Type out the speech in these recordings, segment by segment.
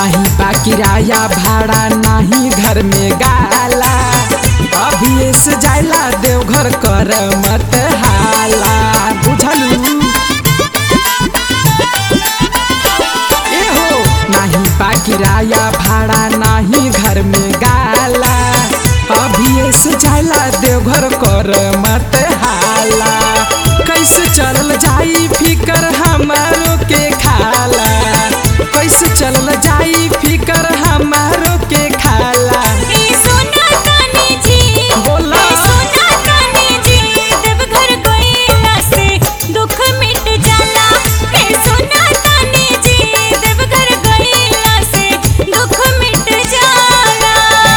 नहीं बा किराया भाड़ा नहीं घर में गाला अभी से जाइला देवघर कर मत हाला बुझलू ए हो नहीं बा किराया भाड़ा नहीं घर में गाला अभी से जाइला देवघर कर मत हाला कैसे चलल जाई फिकर हमारो के खाला कैसे चलल जाई फिकर हमारो के खाला ए सोना कानी जी बोला। ए सोना कानी जी देवघर गइला से दुख मिट जाला ए सोना कानी जी देवघर गइला से दुख मिट जाला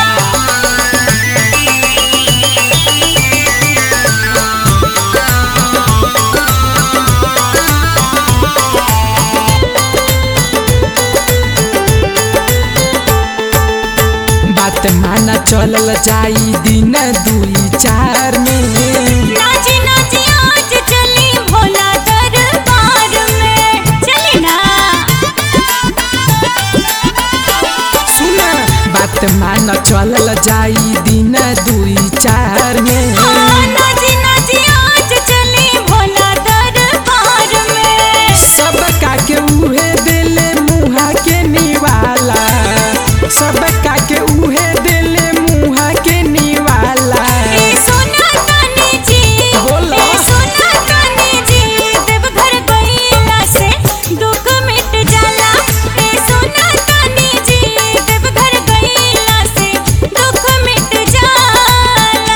बात माना चलल जाई दिन दुई चार में नाची नाची आज चली भोला दरबार में चली ना सुना बात मान चलल जाई दिन दुई चार में हाँ, नाची नाची आज चली भोला दरबार में सब का के उहे दिले मुहा के निवाला सब का के उहे दिले मुहा के निवाला ए सोना कानी जी बोला। ए सोना कानी जी देवघर गइला से दुख मिट जाला ए सोना कानी जी देवघर गइला से दुख मिट जाला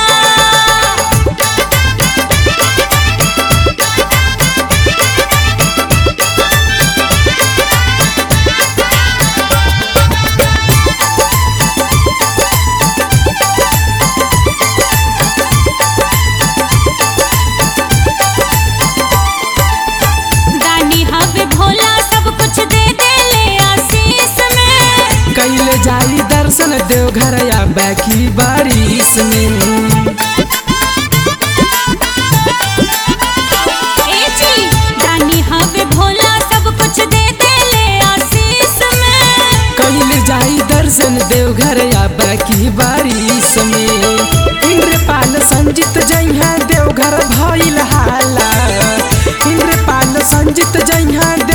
दानी हवे भोला सब कुछ दे दे ले आशीष में कैले जाई दर्शन देवघर या बैकी बारिश में ए जी दानी हवे भोला सब कुछ दे दे ले आशीष में कैले जाई दर्शन देवघर या बाकी बारिश में इंद्रपाल संजित जइहा देवघर भइल हाला इंद्रपाल संजित जइहा